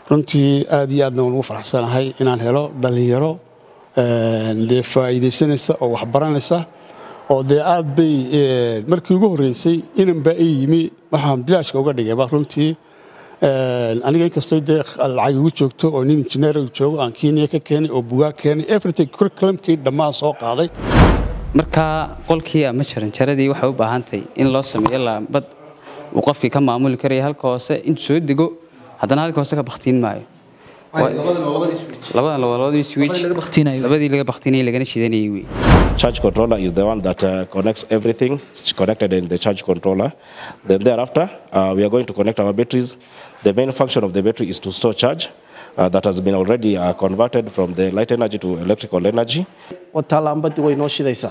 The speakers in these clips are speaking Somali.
runtii aad iyo aadna waan ugu faraxsanahay inaan helo dhallinyaro dee faa'iidaysanaysa oo waxbaranaysa oo dee aad bay markii ugu horreysay inanbaa ii yimi waxaan bilaashka uga dhigayba runtii aniga inkastoo dee lacag igu joogto oo nin injineer joogo aan kenya ka keenay oo bugaag keenay everything curriculumkii dhammaan soo qaaday markaa qolkii ama jaranjaradii waxay u baahantahay in loo sameeyo laambad uu qofkii ka maamuli karaya halka hoose intuu soo dego haddana halka hoose ka baktiin maayo labadan labadii switch labadii laga baktinayay lagana shidanayay wey charge controller is the one that uh, connects everything it's connected in the charge controller then thereafter uh, we are going to connect our batteries the main function of the battery is to store charge uh, that has been already uh, converted from the light energy to electrical energy wataa laambadii way noo shidaysaa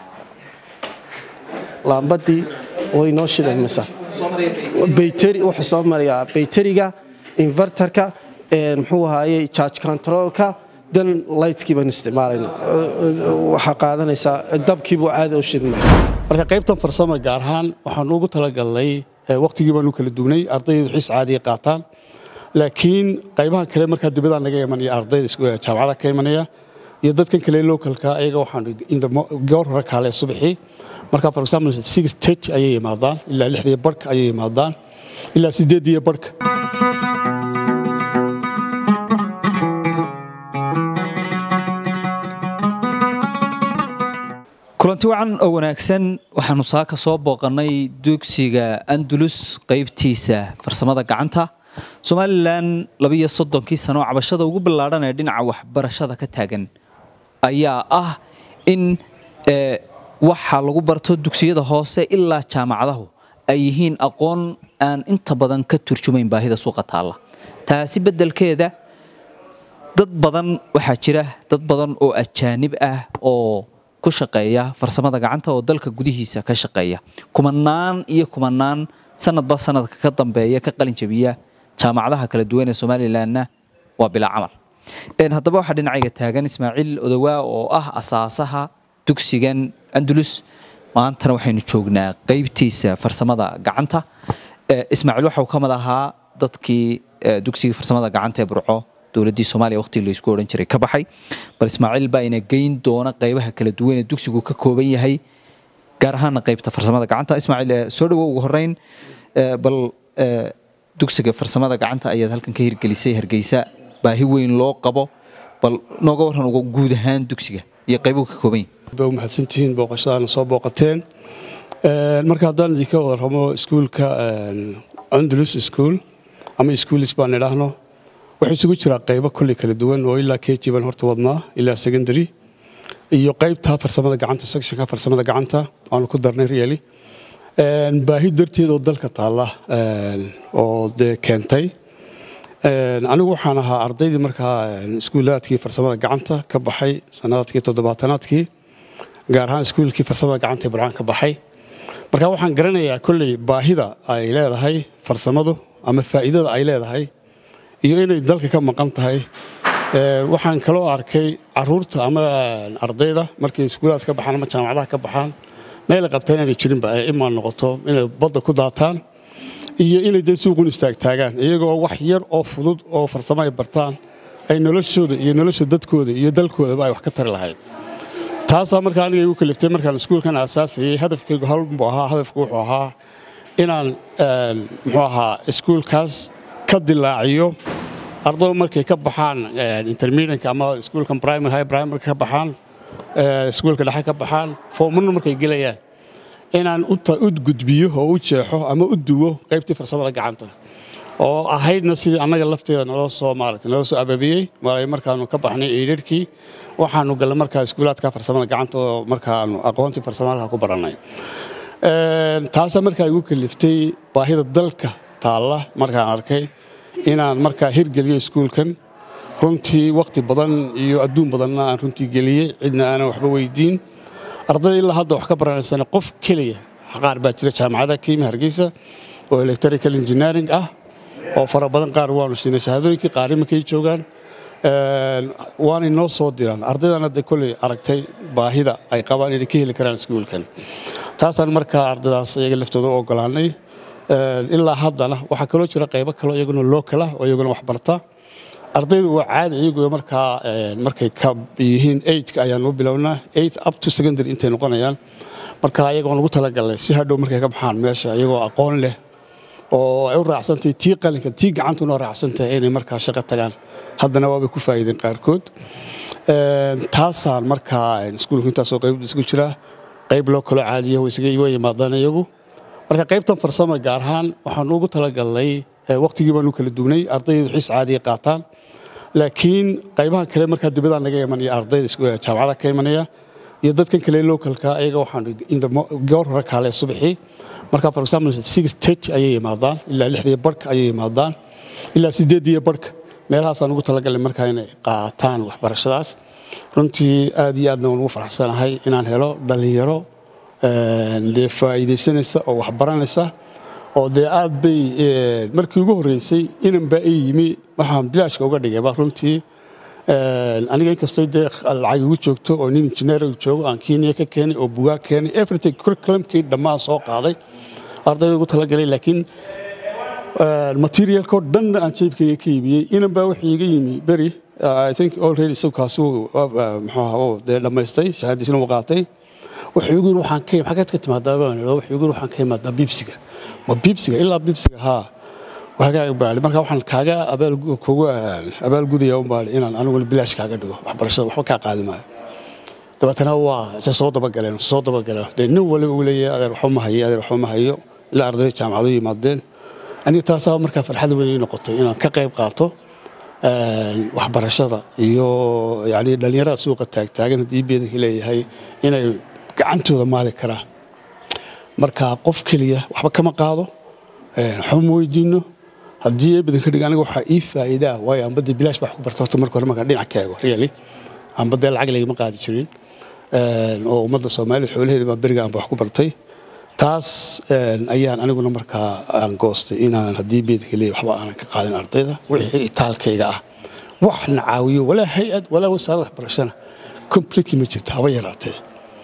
laambadii way noo shidaysaa bayteri wuxuu soo marayaa bayteriga inverterka muxuu ahaayey charge controlka dan lightskii baan isticmaalayna waxaa qaadanaysaa dabkiibuu caada u shidmaya marka qaybtan farsama gaar ahaan waxaan ugu talagalnay waqtigii baanu kala duwnay ardaydu xiis caadiya qaataan laakiin qaybahan kale markaa dibaddaa naga imanaya ardayda jaamacada ka imanaya iyo dadkan kale localka ayaga waxaan goor hore kaale subaxii marka for example six thirty ayay yimaadaan ilaa lixdiyo barhka ayay yimaadaan ilaa sideediyo barhka kulanti wacan oo wanaagsan waxaanu saaka soo booqannay dugsiga andulus qaybtiisa farsamada gacanta somalilan labiyo soddonkii sano oo cabashada ugu ballaadhan ee dhinaca waxbarashada ka taagan ayaa ah in waxa lagu barto dugsiyada hoose ilaa jaamacadahu ay yihiin aqoon aan inta badan ka turjumayn baahida suuqa taalla taasi beddelkeeda dad badan waxaa jira dad badan oo ajaanib ah oo ku shaqeeya farsamada gacanta oo dalka gudihiisa ka shaqeeya kumanaan iyo kumanaan sanadba sanadka ka dambeeya ka qalin jabiya jaamacadaha kala duwan ee somalilanna waa bilaa camal haddaba waxaa dhinacayga taagan ismaaciil odowaa oo ah asaasaha dugsigan andulus maantana waxaynu joognaa qaybtiisa farsamada gacanta ismaaciil waxau ka mid ahaa dadkii dugsigii farsamada gacanta ee burco dowladdii soomaaliya waqtigii laysku odhan jiray ka baxay bal ismaaciil baa ina geyn doona qaybaha kala duwan ee dugsigu ka kooban yahay gaar ahaana qaybta farsamada gacanta ismaaciil soo dhawow ugu horreyn bal dugsiga farsamada gacanta ayaad halkan ka hirgelisay hargeysa baahi weyn loo qabo bal nooga warran uga guud ahaan dugsiga iyo qaybuhu ka kooban yahay ba umahadsantihiin booqashadaana soo booqateen marka haddaan idinka warramo iskuulka andalus school ama schoolis baan idhaahno waxaa isugu jiraa qaybo kolley kala duwan oo ilaa keji baan horta wadnaa ilaa secondary iyo qaybta farsamada gacanta sectionka farsamada gacanta aanu ku darnay really baahi darteed oo dalka taalla oo dee keentay anigu waxaan ahaa ardaydii markaa iskuulaadkii farsamada gacanta ka baxay sanadaadkii toddobaatanaadkii gaar ahaan iskuulkii farsamada gacanta ee burcaan ka baxay marka waxaan garanayaa kolley baahida ay leedahay farsamadu ama faa'iidada ay leedahay iyo inay dalka ka maqan tahay waxaan kaloo arkay caruurta ama ardayda markay iskuulaad ka baxaan ama jaamacadaha ka baxaan meela qabtaan inay jirinba ay imaan noqoto inay badda ku daataan iyo inay dee suuqun istaagtaagaan iyagoo wax yar oo fudud oo farsamo ay bartaan ay noloshooda iyo nolosha dadkooda iyo dalkoodaba ay wax ka tari lahayd taasaa markaa aniga igu kaliftay markaan iskuulkan aasaasayay hadafkaygu halbuu ahaa hadafku wuxuu ahaa inaan muxuu ahaa iskuulkaas ka dilaaciyo ardaydu markay ka baxaan intermediate ama iskuulkan primary high primary ka baxaan iskuulka dhexe ka baxaan foomuna markay gelayaan inaan u gudbiyo oo u jeexo ama u duwo qaybtii farsamada gacanta oo ahaydna sidii annaga lafteeda naloo soo maaragtay naloo soo ababiyey markaanu ka baxnay eedharkii waxaanu gallay markaa iskuulaadka farsamada gacanta oo markaanu aqoontii farsamadaha ku barannay taasaa markaa igu kaliftay baahida dalka taalla markaan arkay inaan markaa hirgeliyo iskuulkan runtii wakhti badan iyo adduun badanna aan runtii geliyey cidna aanan waxba weydiin ardayda ilaa hadda wax ka baranaysana qof keliya qaar baa jira jaamacada kiimi hargeysa oo electrical engineering ah oo fara badan qaar waanu siinay shahaadooyinkii qaar imankay joogaan waanay noo soo diraan ardaydana de kolley aragtay baahida ay qabaan inay ka heli karaan iskuulkan taasaan markaa ardaydaas iyaga laftooda u ogolaanay ilaa haddana waxaa kaloo jira qaybo kaloo iyaguna lookala oo iyaguna wax barta ardaydu waa caadi iyagoo markaa markay ka yihiin eigtka ayaan u bilownaa eight up to secondary intay noqonayaan marka ayagoon ugu talagalnay si hadhow markay ka baxaan meesha iyagoo aqoon leh oo ay u raacsantahay tii qalinka tii gacantuna raacsantahay inay markaa shaqo tagaan haddana waabay ku faa'iideen qaarkood taasaan markaa iskuulka intaasoo qayb isugu jira qayb loo kalo caadiya way yimaadaan iyagu marka qaybtan farsama gaar ahaan waxaan ugu talagalnay waqtigii baanu kala duwnay ardaydu xiis caadiya qaataan laakiin qaybahan kale markaa dibaddaa naga imanaya ardayda jaamacada ka imanaya iyo dadkan kale localka ayaga waxaan goor hore kaale subaxii marka for example six thirty ayay yimaadaan ilaa lixdiyo barhka ayay yimaadaan ilaa sideediyo barhka meelahaasaan ugu talagalnay markaa inay qaataan waxbarashadaas runtii aad iyo aadna waan ugu faraxsanahay inaan helo dhallinyaro dee faa'iidaysanaysa oo waxbaranaysa oo dee aad bay markii ugu horreysay inan baa ii yimi waxaan bilaashka uga dhigayba runtii aniga inkastoo dee lacag igu joogto oo nin injineer joogo aan kenya ka keenay oo bugaag keenay everything curriculumkii dhammaan soo qaaday ardayda ugu talagalay laakiin materialkoo dhan aan jeebkayga ka iibiyey inan baa wixii iga yimi beri i think already isagkaasi muxuu ahaa dee dhammaystay shahaadiisna uu qaatay wuxuu igu yiri waxaan ka xageed ka timaadaa baan idhaa wuxuu igu yiri waxaan ka imaadaa biibsiga ma biibsiga ilaa biibsiga haa waxaagaa baali marka waxaan kaaga abaal kugu abaalgudaya un baali inaan anigu bilaash kaaga dhigo waxbarashada waxba kaa qaadi maayo dabeetana waa se soo dabagaleen soo dabagaleen dee nin waliba uu leeyahay adeer waxba ma hayo adeer waxba ma hayo ilaa ardayda jaamacado yimaadeen aniga taasaa markaa farxad weyn ii noqotay inaan ka qayb qaato waxbarashada iyo yani dhallinyarada suuqa taagtaagan haddii beedanka leeyahay inay gacantooda maali karaan marka qof keliya waxba kama qaado waxba ma weydiino haddii ee badanka dhig aniga waxaa ii faa'iidaa waayo amba dee bilaash baa wax ku barta horta marka hore markaan dhinac ka eego really amba dee lacag laygama qaadi jirin oo ummadda soomaalida xoolaheeda baa beriga aanba wax ku bartay taas ayaan aniguna markaa aan goostay inaan haddii beedka leeyahay waxba aanan ka qaadin ardayda wixii itaalkayga ah waxna caawiyo walaa hay-ad walaa wasaaradda waxbarashana completely ma jirto haba yaraatee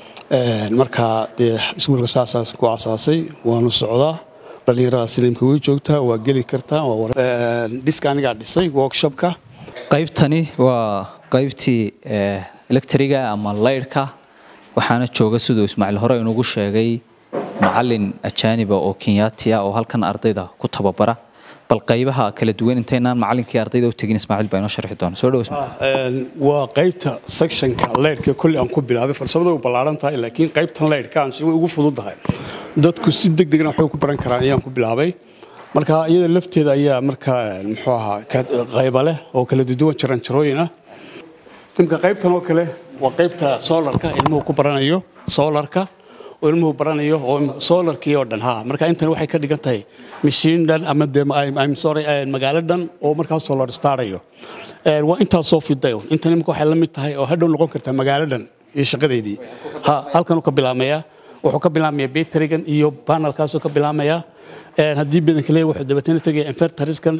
marka dee iskuulka saasaan ku asaasay waanu socdaa dhallinyarada sinimka way joogtaa waa geli kartaa dhiska anigaa dhisay workshopka qaybtani waa qaybtii electriga ama laydhka waxaana jooga siduu ismaaciil hore inugu sheegay macalin ajaaniba oo kenyaati ah oo halkan ardayda ku tababara bal qaybaha kala duwan intaynaan macalinkii ardayda u tegin ismaaciil baa inoo sharxi doona soo dhow waa qaybta sectionka leydhka kolli aan ku bilaabay farsamada u ballaaran tahay laakiin qaybtan leydhka aan si way ugu fududahay dadku si deg degna waxbay ku baran karaan ayaan ku bilaabay marka iyada lafteeda ayaa markaa muxuu ahaa qayba leh oo kala duwan jaran jarooyin ah imka qaybtan oo kale waa qaybta solarka ilmuhu ku baranayo solarka oo ilmuhu baranayo oo solarkii oo dhan ha marka intan waxay ka dhigan tahay mashiin dhan ama de I'm sorry magaalo dhan oo markaas solar startayo waa intaasoo fidayo intan imika waxay la mid tahay oo hadhow noqon kartaa magaalo dhan iyo shaqadeydii ha halkanuu ka bilaamayaa wuxuu ka bilaamayaa baterigan iyo panelkaasuu ka bilaamayaa haddii badanka leeyahay wuxuu dabeetana tegaya inverteriskan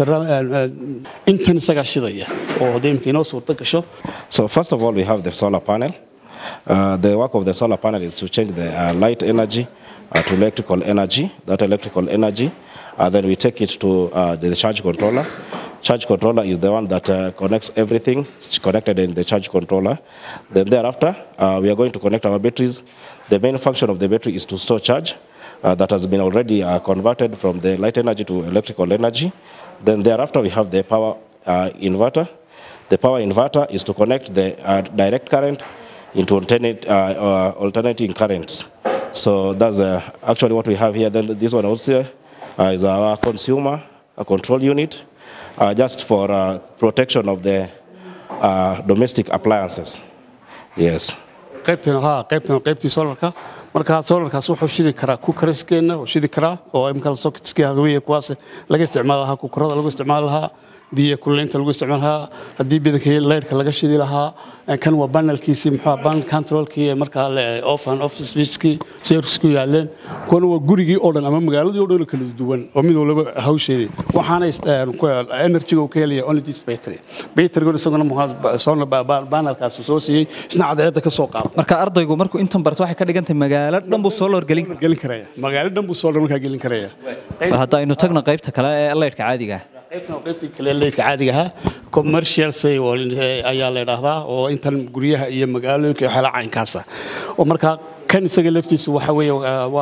intan isagaa shidaya oo haddii imika inoo suurta gasho So first of all, we have the solar panel. Uh, the work of the solar panel is to change the uh, light energy uh, to electrical energy. That electrical energy, uh, then we take it to uh, the charge controller. Charge controller is the one that uh, connects everything. It's connected in the charge controller. Then thereafter, uh, we are going to connect our batteries. The main function of the battery is to store charge uh, that has been already uh, converted from the light energy to electrical energy. Then thereafter, we have the power uh, inverter. The power inverter is to connect the uh, direct current into alternate, uh, uh, alternating currents. So that's uh, actually what we have here. Then this one also uh, is our consumer a control unit, uh, just for uh, protection of the uh, domestic appliances. Yes. qaybtan ha qaybtan qaybtii solarka marka solarkaas wuxuu shidi karaa kukariskeena oo shidi karaa oo imka socketskii hagawiya kuwaas laga isticmaali lahaa kukarada lagu isticmaali lahaa biyo kuleynta lagu isticmaali lahaa haddii badanka leyrhka laga shidi lahaa kan waa banelkiisii muxuu ban controlkii markaa off and off switchkii servicku yaaleen kuwana waa gurigii oo dhan ama magaaladii oo dhan kala duwan oo mid walba hawsheedii waxaana energyga uu ka helaya only this battery batterygoon isaguna solar panelkaas soo siiyey isna cadceedda ka soo qaada marka ardaygu markuu intan barto waxay ka dhigan tahay magaalo dhan buu solar gelin gelin karaya magaalo dhan buu solar markaa gelin karaya bal hadda aynu tagno qaybta kale ee laydhka caadiga ah qaybtan waa qaybtii kale leydhka caadiga ahaa commercial say ayaa la idhaahdaa oo intan guryaha iyo magaalooyinka waxyaala caynkaasa oo markaa kan isaga laftiisa waxa weeye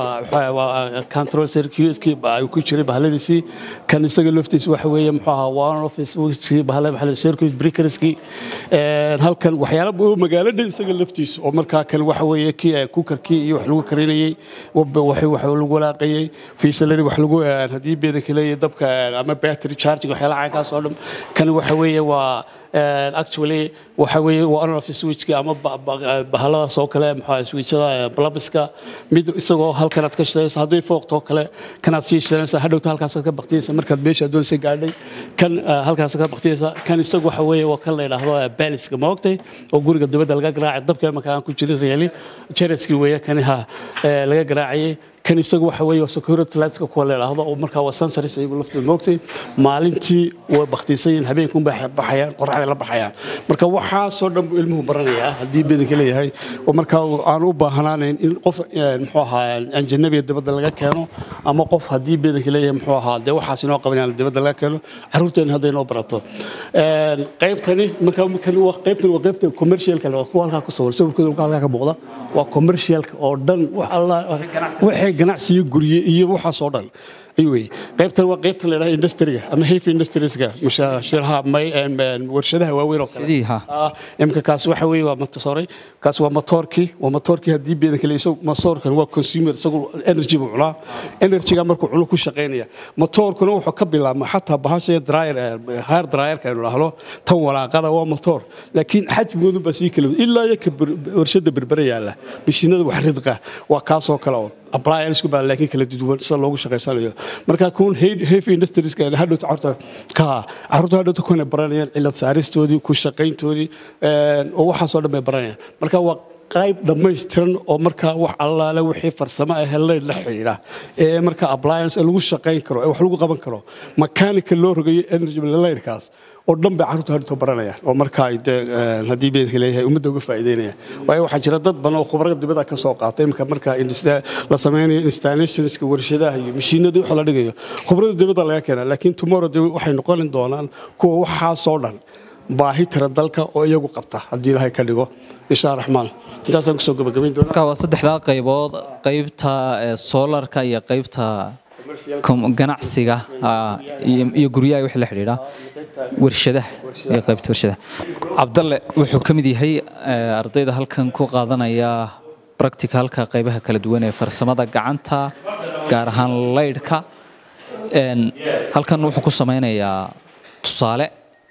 waa control circuitkii ay ku jiray bahaladiisii kan isaga laftiisa waxa weeye muxuu ahaa one office wixii bahalada maxaa circuit breakerskii halkan waxyaala oo magaalada isaga laftiisa oo markaa kan waxa weeye kii kukarkii iyo wax lagu karinayay wax wax lagu walaaqayay fiisaladii wax lagu haddii beedanka leeyahay dabka ama battery charging waxyaala caynkaas oo dhan kan waxa weeye waa actually waxa weeye waa on office switchka ama bahaladaas oo kale maxaa switchada blabiska mid isagoo halkan aad ka shidaysa hadday fooqtoo kale kanaad sii shidanaysa hadhowta halkaasaad ka baktiyaysa markaad meesha doonaysa gaadhay kan halkaas ka baktiyaysa kan isagu waxa weeye waa kan la yidhaahdo baaliska ma ogtay oo guriga dibadda laga garaacay dabka marka aan ku jirin reeli jeraskii weeye kani ha laga garaacayay kan isagu waxa weeye security lightska kuwa la yidhaahdo oo markaa waa sensories ayagu laftooda moogtay maalintii way baktiisayiin habeenkuun bay baxayaan qorraxday la baxayaan marka waxaasoo dhan buu ilmuhu baranayaa haddii bedanka leeyahay oo markaa aan u baahnaanayn in qof muxuu ahaa anjanabiga dibadda laga keeno ama qof haddii bedanka leeyahay muxuu ahaa dee waxaas inoo qabanayaan dibadda laga keeno carruurteena hadday inoo barato qaybtani marka qaybtani waa qaybta commercialka kuwa halkaa ku sawiran sawirkooda halkaa ka muuqda waa commercialka oo dhan wax alla waxay ganacsiyo gurye iyo waxaas oo dhan ayuu qaybtan waa qaybta la yidhaha industriga ama heavy industrieska shiraha warshadaha waaweyn oo kale imka kaas waxa weeye waa sorry kaas waa motoorkii waa motoorkii haddii beedanka le isagu motoorkan waa consumer isagu energy buu cunaa energyga markuu cuno ku shaqaynaya motoorkuna wuxuu ka bilaabma xataa bahasha dryer hair dryerka aynu dhahno tan walaaqada waa motoor laakiin xajmigoodu baa sii kala ilaa iyo ka warshada berbera yaalla mishiinada wax ridqa waa kaasoo kale oo appliance baa laakiin kala duwan sida loogu shaqaysanayo marka kuun heavy industries ka hadhowta carruurta ka carruurta hadhowta kuna baranayaan cilad saaristoodii ku shaqayntoodii oo waxaasoo dhan bay baranayaan marka waa qayb dhammaystiran oo markaa wax allaale wixii farsamo ah leyd la xidhiidha ee marka appliance lagu shaqayn karo ee wax lagu qaban karo mechanical loo rogayo energy leydkaas oo dhan bay carruurta hadhowta baranayaan oo markaa haddii beedka leeyahay ummadda uga faa'iideynaya waayo waxaa jira dad badan oo khubarada dibadda ka soo qaatay imika markaa la sameynayo installationska warshadaha iyo mashiinadii wax la dhigayo khubarada dibadda laga keenaa laakiin tomorrow de waxay noqon doonaan kuwa waxaasoo dhan baahi tira dalka oo iyagu qabta haddii ilaahay ka dhigo insha raxmaan intaasaan kusoo gabagabayn doonaa marka waa saddexdaa qaybood qaybta soolarka iyo qaybta ganacsiga iyo guryaha wixii la xidhiidha warshadaha iyo qaybta warshadaha cabdalle wuxuu ka mid yahay ardayda halkan ku qaadanaya practicalka qaybaha kala duwan ee farsamada gacanta gaar ahaan laydhka halkan wuxuu ku sameynayaa tusaale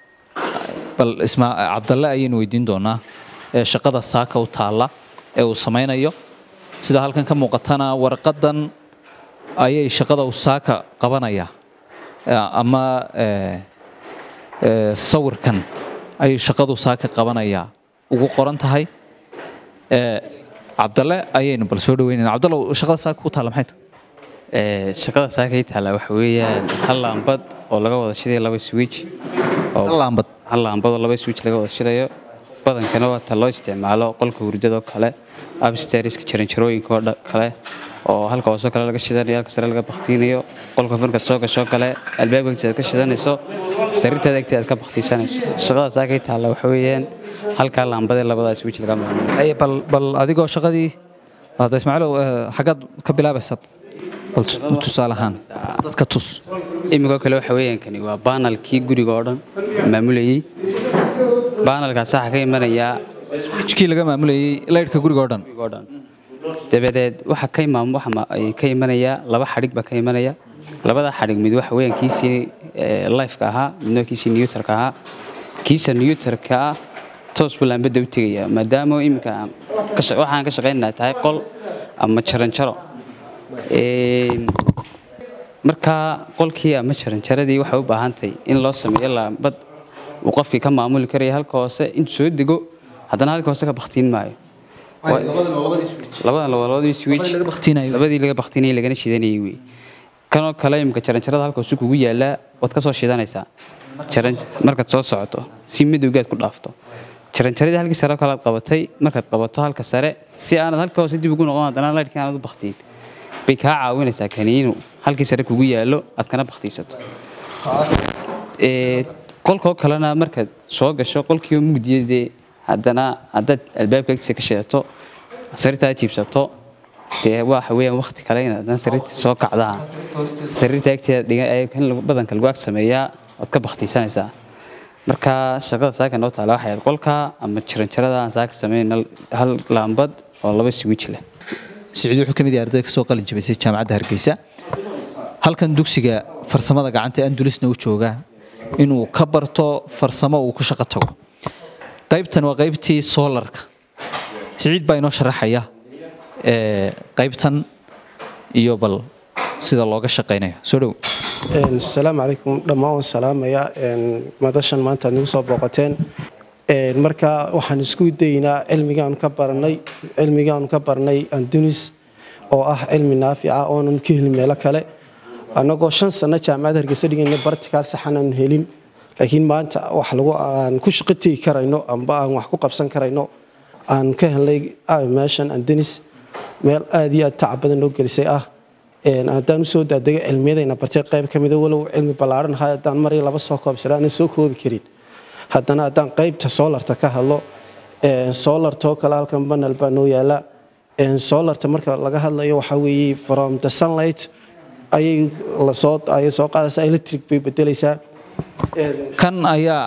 bal isma cabdalle ayaynu weydiin doonaa shaqada saaka u taalla ee uu sameynayo sida halkan ka muuqatana warqadan ayay shaqada uu saaka qabanaya ama sawirkan ayay shaqadu saaka qabanaya ugu qoran tahay cabdalle ayaynu bal soo dhaweynayna cabdalle shaqada saaka ku taalla maxay tahay shaqada saaka ii taalla waxa weeyaan hal laambad oo laga wada shidayo laba switch hal laambad hal laambad oo laba switch laga wada shidayo badankana waa ta loo isticmaalo qolka hurdadoo kale upstairska jaranjarooyinka oo kale oo halka hoose kale laga shidanayo halka sare laga baktiinayo qolka markaad soo gasho kale albaabkiisa aad ka shidanayso sariirtaada agteeda aad ka baktiisanayso shaqada saaka ii taalla waxa weeyaan halkaa laambadee labadaas switch laga maamulo bal bal adigoo shaqadii hadda ismaaciilow xaggaad ka bilaabaysa bal tusaale ahaan dadka tus imikoo kale waxa weeyaan kani waa baanalkii guriga oo dhan maamulayey baanalkaas waxaa ka imanayaa switchkii laga maamulayey laydhka guriga oo dhan guriga oo dhan dabadeed waxa ka imaam waxa ka imanaya laba xadhig baa ka imanaya labada xadhig mid waxa weeyaan kiisii lifeka ahaa midna kiisii newtarka ahaa kiisa newtarka ah toos buu laambadda u tegaya maadaama iminka waxaan ka shaqaynaynaa tahay qol ama jaranjaro markaa qolkii ama jaranjaradii waxay u baahantahay in loo sameeyo laambad uu qofkii ka maamuli karaya halka hoose intuu soo dego haddana halka hoose ka baktiin maayo labadan labadii switch labadii laga baktinayay lagana shidanayay wey kanoo kale imika jaranjarada halka hoose kugu yaalaa waad ka soo shidanaysaa markaad soo socoto si madowgaad ku dhaafto jaranjaradii halkii sare kale aad qabatay markaad qabato halka sare si aanad halka hoose dib ugu noqon haddana laydhkii aanad u baktiin bay kaa caawinaysaa kani inuu halkii sare kugu yaallo aad kana baktiisato qolkoo kalena markaad soo gasho qolkiiba mugdiyadee haddana haddaad albaabka agtiisa ka shidato sariirtaa jiibsato dee waxa weeyaan waqti kale inaad haddana sariirta soo kacdaa sariirta agteeda dhigan kan badanka lagu ag sameeyaa waad ka baktiisanaysaa marka shaqada saaka noo taala waxay ahayd qolka ama jaranjarada aan saaka sameyn hal laambad oo laba switch leh siciid wuxuu ka mid yahay ardayda kasoo qalin jabisay jaamacadda hargeysa halkan dugsiga farsamada gacanta andulisna u jooga inuu ka barto farsamo uu ku shaqo tago qaybtan waa qaybtii soolarka siciid baa inoo sharaxaya qaybtan iyo bal sida looga shaqaynayo soo dhow asalaamu calaykum dhammaan waan salaamaya madashan maanta aad nagu soo booqateen marka waxaan isku daynaa cilmigaanu ka baranay cilmigaanu ka barnay andunis oo ah cilmi naafica oonan ka helin meelo kale annagoo shan sano jaamacad hargeysa dhigayna bartikaal saxan aan helin laakiin maanta wax lagu aan ku shaqo tegi karayno amba aan wax ku qabsan karayno aan ka helnay meeshan andunis meel aad iyo aad tacab badan noo gelisay ah haddaan usoo daadego cilmiyadayna bartay qayb ka mida walow cilmi ballaaran ahaa haddaan mar iyo laba soo koobsana aanan soo koobi karin haddana haddaan qaybta soolarta ka hadlo soolartoo kale halkan banal baa noo yaala soolarta marka laga hadlayo waxaa weeye from the sunlight ayay lasoo ayay soo qaadaysaa electric bay bedelaysaa kan ayaa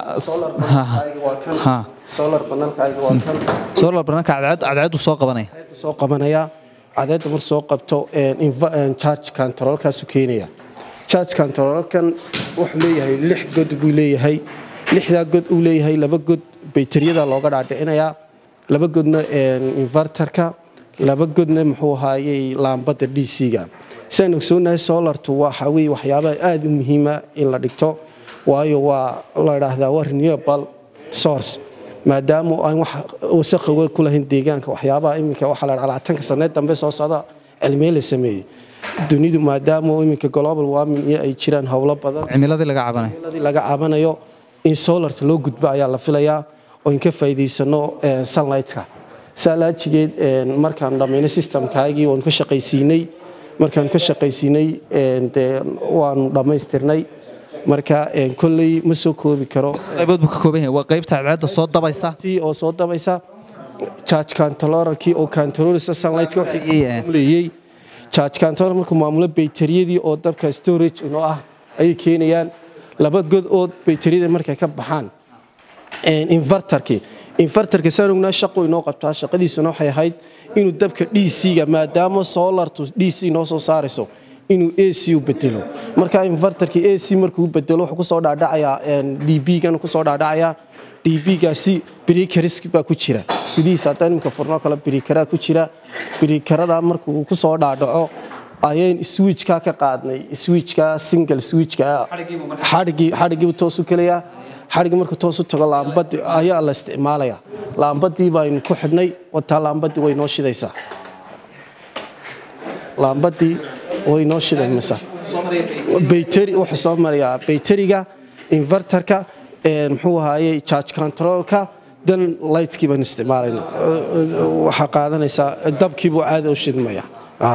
solar panelkayga waa kan solar bananka cadceedu soo qabanaya soo qabanaya cadeedda marka soo qabto charge controlkaasu keenaya charge controlkan wuxuu leeyahay lix god buu leeyahay lixdaa god uu leeyahay laba god bayteriyada looga dhaadhicinayaa laba godna inverterka laba godna muxuu ahaayey laambadda d c-ga siaan ogsoonahay solartu waxa weye waxyaabaha aada u muhiima in la dhigto waayo waa la idhaahdaa waa renewable source maadaama aan wax wasaqoga ku lahayn deegaanka waxyaabaha iminka waxaa la labaatanka saneed dambe soo socda cilmiye la sameeyey dunidu maadaama iminka global warming iyo ay jiraan howlo badan cimiladii laga cabanayo cimiladii laga cabanayo in solarta loo gudbo ayaa la filayaa oo in ka faa'iidaysano sunlightka saalaajigeed markaan dhammaynay systemkaagii waanu ka shaqaysiinay markaan ka shaqaysiinay dee waanu dhammaystirnay marka kolley ma soo koobi karo qaybood buu ka kooban yahay waa qaybta cadceedda soo dabaysa tii oo soo dabaysa charge controllerkii oo controlisa sunlightka leeyay charge controller markuu maamulo bayteriyadii oo dabka storage inoo ah ayay keenayaan laba god oo bayteriyada markay ka baxaan inverterkii inverterka saan ognaa shaqo inoo qabtaa shaqadiisuna waxay ahayd inuu dabka d c-ga maadaama solartu d c noo soo saarayso inuu a c u bedelo marka inverterkii a c markuu bedelo wuxuu kusoo dhaadhacayaa d b-gana kusoo dhaadhacayaa d b-gaasi brikarisk baa ku jira gudihiisa haddaan iminka furnoo kale brikaraa ku jira brikaradaa markuu kusoo dhaadhaco ayayn switchka ka qaadnay switchka single switchka xadhigii xadhigiibu toos u kelayaa xadhigii markuu toos u tago laambadii ayaa la isticmaalaya laambadii baynu ku xidhnay wataa laambadii way noo shidaysaa laambadii way noo shidaysaa bayteri wuxuu soo marayaa bayteriga inverterka muxuu ahaayey charge controlka dan lightskii baan isticmaalayna waxaa qaadanaysaa dabkiibuu caada u shidmaya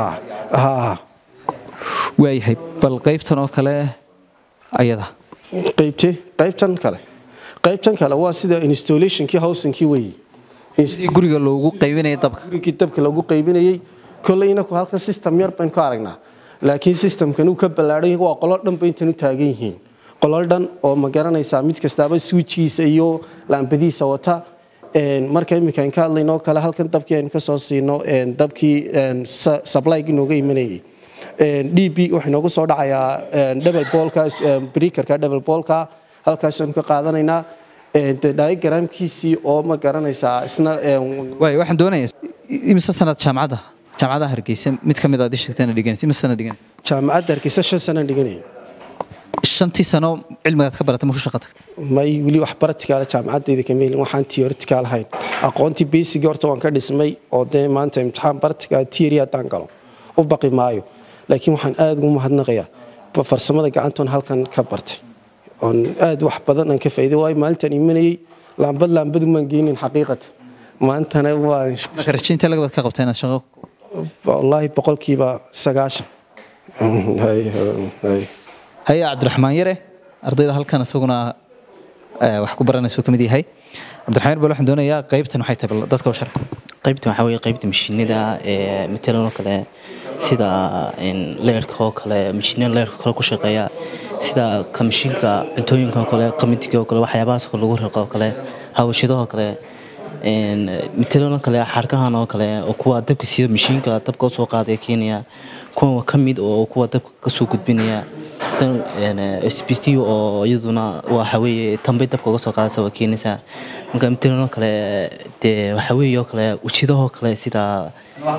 waayahay bal qaybtan oo kale ayada qaybte qaybtan kale qaybtan kale waa sida installationkii howsinkii weeye sidii guriga loogu qaybinaya dabka gurigii dabka lagu qaybinayey kolley inaku halkan system yar baynu ka aragnaa laakiin systemkan uu ka ballaadhan yahay waa qolol dhan bay intan u taagan yihiin qolol dhan oo ma garanaysaa mid kastaaba switchkiisa iyo laambadiisa wata marka iminka aan ka hadlaynoo kale halkan dabkii aynu ka soo siino dabkii supplygi nooga imanayay d b wuxuu noogu soo dhacayaa double bolka breakerka double bolka halkaasaynu ka qaadanaynaa diagramkiisii oo ma garanaysaa isna waay waxaan doonayaa imise sanad jaamacadda jaamacadaha hargeysa mid ka mid aad ii sheegtana dhiganaysa imise sanad dhiganaysa jaamacadda hargeysa shan sanaan dhiganaya shantii sano cilmigaad ka baratay ma ku shaqa tagtay may weli wax baraticaala jaamacadayda kama helin waxaan theoretical ahayn aqoontii basic horta waan ka dhismay oo dee maanta imtixaan baratical theory haddaan galo u baqi maayo laakiin waxaan aada ugu mahadnaqayaa farsamada gacantoon halkan ka bartay oon aada wax badan aan ka faa'iiday waayo maalintaan imanayay laambad laambadu maan geynin xaqiiqata maantana waan marka rajaynta lagabad ka qabta inaad shaqo wallaahi boqolkiiba sagaashan haya cabdiraxmaan yare ardayda halkan isaguna eh, wax ku baranaysa uu ka mid yahay cabdiraxmaan bal waxaan doonayaa qaybtan waxay tahay bal dadka u shar qaybtan waxaa weeye qaybta mashiinada ee matalan oo kale sida een, leerka oo kale mashiinada leerka kale ku shaqeeya sida ka mashiinka cuntooyinka oo kale qamadiga oo kale waxyaabahaas oo kale lagu riqo oo kale hawashadaha oo kale een, matalan oo kale xarkahan oo kale oo kuwa dabka sida mashiinka dabka usoo qaadaya keenaya kuwa ka mid oo kuwa dabka kasoo gudbinaya tan sbt oo iyaduna waxa weeye tanbay dabka uga soo qaadaysa waa keenaysaa marka matalan oo kale dee waxa weeye oo kale wajidahoo kale sida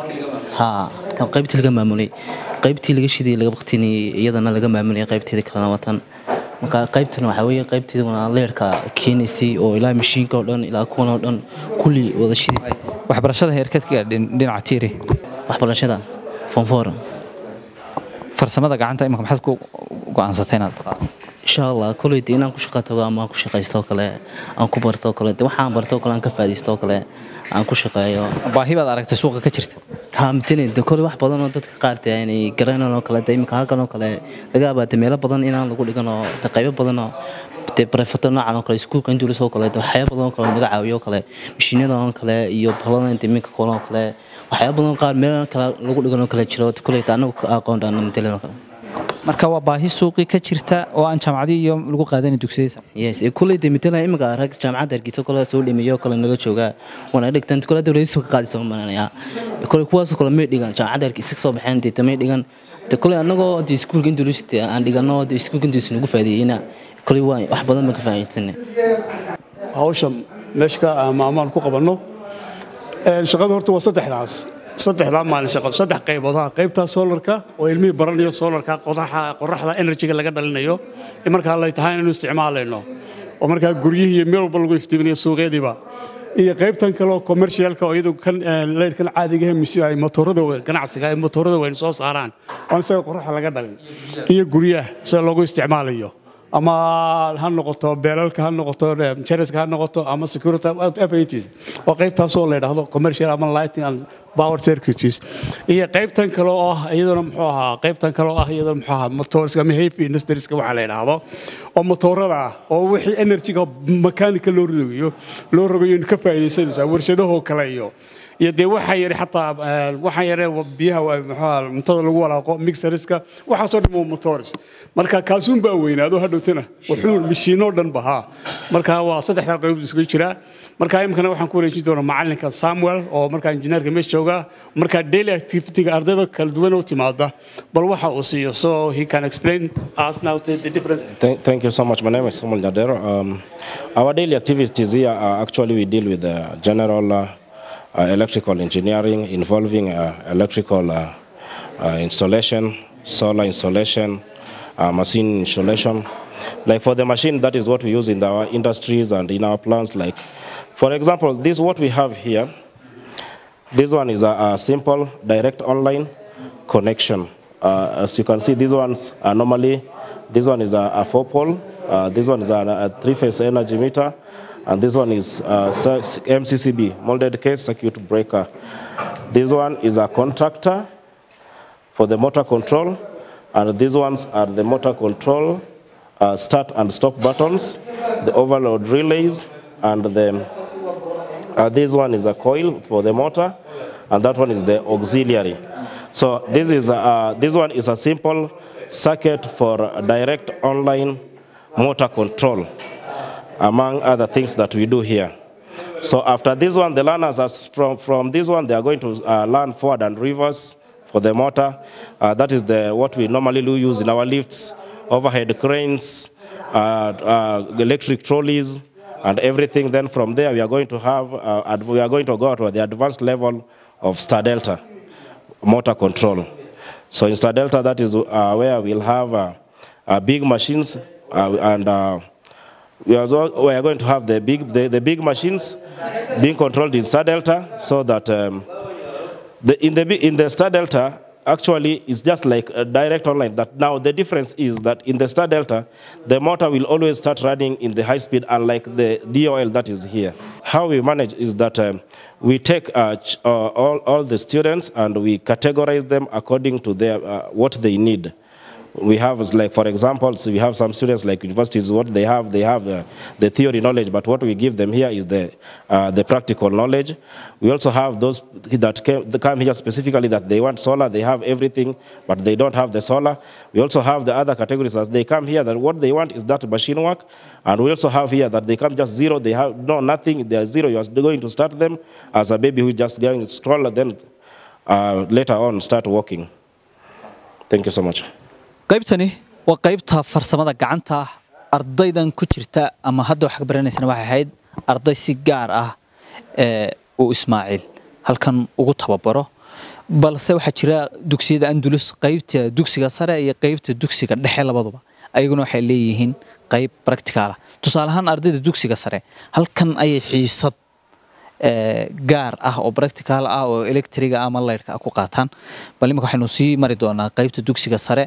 ha tan qaybtii laga maamulay qaybtii laga shiday laga baktinayay iyadana laga maamulay qaybteeda kalena watan marka qaybtan waxaa weeye qaybteeduna leerka keenaysay oo ilaa mashiinka oo dhan ilaa kuwan oo dhan kulli wada shidisay waxbarashada heerkeed ka gaadhin dhinaca tiiri waxbarashada fonfor farsamada gacanta imika maxaad ku go'aansatay inaad qaado insha allah koley dee inaan ku shaqa tago ama aan ku shaqaysto oo kale aan ku barto oo kale dee waxaan barto oo kale aan ka faa'iidaysto oo kale aan ku shaqeeyo baahi baad aragtay suuqa ka jirta ha matalan dee koley wax badan oo dadka qaar dee inay garanayaan oo kale dee iminka halkan oo kale laga yaabaa dee meelo badan inaan lagu dhigan oo dee qaybo badan oo dee barefato noocan oo kale iskuulka indulis oo kale dee waxyaabo badan oo kale oo naga caawiyo oo kale mashiinada oo kale iyo bahladan dee iminka kulan oo kale waxyaabo badan oo qaar meelo kale lagu dhigan oo kale jiro koley dee anagu ka aqoon dhaana matalan oo kale marka waa baahi suuqii ka jirta oo aan jaamacadii iyo lagu qaadanay dugsiyada yes ee kuley de mitala imika rag jaamacadda hargeysa kole soo dhimayo kale nala joogaa wana dhigtan kole dowladda ka qaadaysa maanaya kole kuwaas kale may dhigan jaamacadda hargeysa ka soo baxeen de tamay dhigan de kole annagoo de iskuulka indulusity aan dhigano de iskuulka indulusity nagu faa'iideeyna kole waa wax badan baan ka faa'iidaysanay hawsha meesha ka ama amaan ku qabanno Een, shaqadu horta waa saddexdaas saddexdaa maalin shaqo saddex qaybood ha qaybtaa solarka oo ilmihii baranayo solarka qoraxa qoraxda energyga laga dhalinayo in markaa lay tahay inaynu isticmaalayno oo markaa guryihii iyo meel walba lagu iftiiminayo suuqyadiiba iyo qaybtan kale oo commercialka oo iyadu kan leyrkan caadiga ah mise ay motorada wa- ganacsiga ay motorada weyn soo saaraan oo isaga qoraxa laga dhalin iyo guryaha sida loogu isticmaalayo ama ha noqoto beelalka ha noqoto eh, jariska ha noqoto ama security FATs oo qaybtaasoo la yidhaahdo commercial ama lighting and power circuits iyo qaybtan kale oo ah iyaduna muxuu ahaa qaybtan kale oo ah iyaduna muxuu ahaa motorska ama heavy industrieska waxaa la yidhaahdo oo motorada ah oo wixii energyga mechanical loo rogayo loo rogayo in ka faa'iidaysanaysaa warshadahoo kale iyo iyo dee waxaa yari xataa eh, waxaa yare biyaha waa muxuu ahaa cuntada lagu walaaqo mixeriska waxaasoo dhan waa motors marka kaasuun baa weynaado hadhowtana wuxuu mashiinoo dhan bahaa marka waa saddexdaa qaybood isugu jiraa marka imikana waxaan ku wareejin doonaa macalinka samuel oo markaa injineerka meesha jooga markaa daily activity-ga ardayda kala duwan oo timaada bal waxa uu siiyo so he can explain us now the the different Thank, thank you so much. My name is Samuel Nyadero. Um, our daily activities here are actually we deal with uh, general uh, uh, electrical engineering involving uh, electrical uh, uh, installation, solar installation, uh, machine installation. Like for the machine, that is what we use in our industries and in our plants. Like, for example, this what we have here. This one is a, a simple direct online connection. Uh, as you can see, these ones are normally, this one is a, a four pole, uh, this one is a, a three phase energy meter, and this one is uh, s- MCCB, molded case circuit breaker. This one is a contractor for the motor control, and these ones are the motor control uh, start and stop buttons, the overload relays, and the uh, this one is a coil for the motor, and that one is the auxiliary. So this is a, uh, this one is a simple circuit for a direct online motor control, among other things that we do here. So after this one, the learners are from, from this one, they are going to uh, learn forward and reverse for the motor. Uh, that is the, what we normally do use in our lifts, overhead cranes, uh, uh, electric trolleys, and everything. Then from there, we are going to have, uh, ad- we are going to go to the advanced level of Star Delta motor control. So in Star Delta, that is uh, where we'll have uh, uh, big machines uh, and uh, we are, go- we are going to have the big, the, the big machines being controlled in Star Delta so that um, the, in, the, bi- in the Star Delta, actually, it's just like a direct online. That now the difference is that in the Star Delta, the motor will always start running in the high speed, unlike the DOL that is here. How we manage is that um, we take uh, ch- uh, all, all the students and we categorize them according to their, uh, what they need. we have is like for example so we have some students like universities what they have they have uh, the theory knowledge but what we give them here is the uh, the practical knowledge we also have those that came, that come here specifically that they want solar they have everything but they don't have the solar we also have the other categories that they come here that what they want is that machine work and we also have here that they come just zero they have no nothing they are zero you are going to start them as a baby who is just going to stroll then uh, later on start walking thank you so much qaybtani waa qaybta farsamada gacanta ardaydan ku jirta ama hadda wax ka baranaysana waxay ahayd arday si gaar ah ee uu ismaaciil halkan ugu tababaro balse waxaa jira dugsiyada andulus qaybta dugsiga sare iyo qaybta dugsiga dhexe labaduba ayaguna waxay leeyihiin qayb practical ah tusaale ahaan ardayda dugsiga sare halkan ayay xiisad gaar ah oo practical ah oo electriga ama lightka ku qaataan bal imika waxaynu sii mari doonaa qaybta dugsiga sare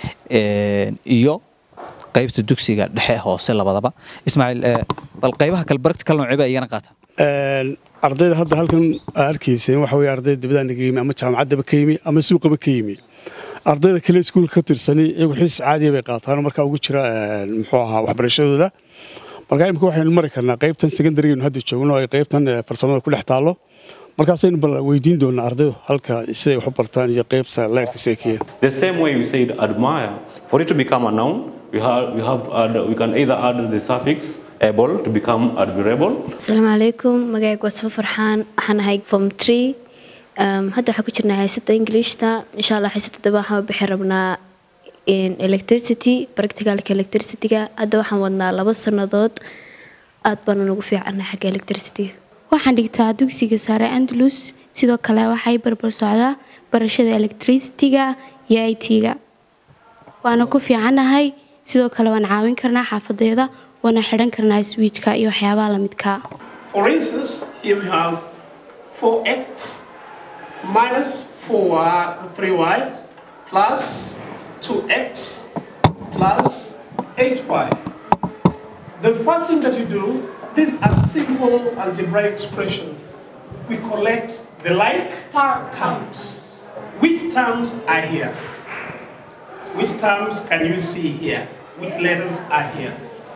iyo qaybta dugsiga dhexe hoose labadaba ismaaciil bal qaybaha kale practical noocee baa iyana qaataan ardayda hadda halkan arkayseen waxa weye ardayda dibadaan ka yimi ama jaamacaddaba ka yimi ama suuqaba ka yimi ardayda kale iskuulka ka tirsani iyagu xiis caadiya bay qaataan markaa ugu jira muxuu ahaa waxbarashadooda markaa imika waxaynu mari karnaa qaybtan secondarynu hadda joogno ay qaybtan farsamada ku dhex taallo markaasaynu bal weydiin doonaa ardaydu halka siday wax u bartaan iyo qaybta leyrka siday ka yihiin The same way we said admire, for it to become a noun, we have, we have add, we can either add the suffix able to become admirable. asalaamu calaykum magacaygu waa safo farxaan waxaan ahay form tree Um, hadda waxaan ku jirnaa haysada ingiliishta insha allah haysada daba waxaan bixi rabnaa electricity practicalka electricityga hadda waxaan wadnaa labo sannadood aad baanu nagu fiicanay xagga electricityga waxaan dhigtaa dugsiga sare andalus sidoo kale waxay barbar socdaa barashada electricityga iyo i t-ga waana ku fiicanahay sidoo kale waan caawin karnaa xaafadeeda waana xidhan karnaa swiijka iyo waxyaabaha lamidka For instance, here we have 4x minus 4y, 3y plus 2x plus 8y. The first thing that you do, this is a simple algebraic expression. We collect the like terms. Which terms are here? Which terms can you see here? Which letters are here?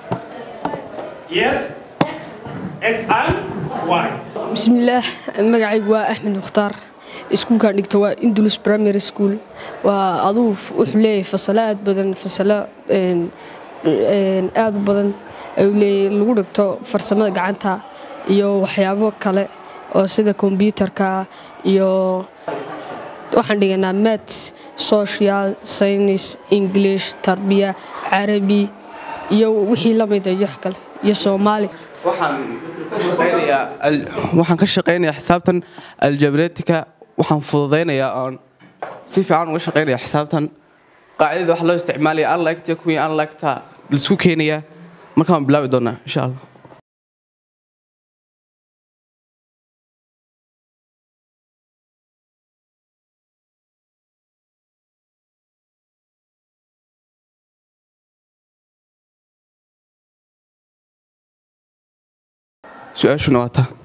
Yes? X and Y. bismillaah magacaygu waa axmed mukhtaar iskuulkaan dhigta waa indulus primary school waa aduu wuxuu leeyahay fasalo aad badan fasalo aad u badan ayuu leeyahay lagu dhigto farsamada gacanta iyo waxyaabo kale oo sida kombyuutarka iyo waxaan dhiganaa mats social science english tarbiya carabi iyo wixii la mida iyo wax kale iyo soomaali waxaan ka shaqaynayaa xisaabtan aljabretika waxaan fududaynayaa oon si fiican uga shaqaynaya xisaabtan qaacidada waxaa loo isticmaalaya unliked iyo kuwii unliketa laisku keenayaa markaan bilaabi doonaa insha allah su-aashuna waa taa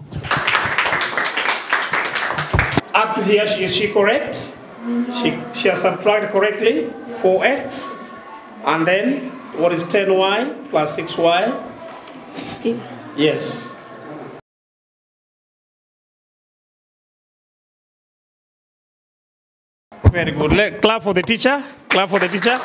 Up to here, she, is she correct? She, she has subtracted correctly 4x. And then, what is 10y plus 6y? 16 Yes. Very good. Let, clap for the teacher. Clap for the teacher.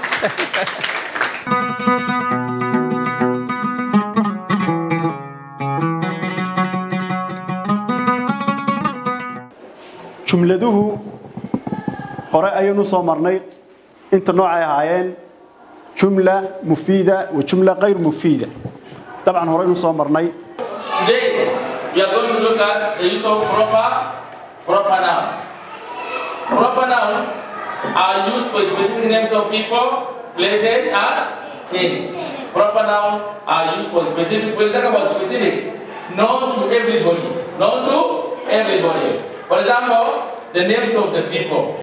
jumladuhu hore ayaynu soo marnay inta noocay ahaayeen jumla mufiida wa jumla kayr mufiida dabcan horeynu soo marnay Today, we are going to look at the use of proper, proper noun. Proper noun are used for specific names of people, places, and things. Proper noun are used for specific, we'll talk about specifics, known to everybody, known to everybody. For example, the names of the people.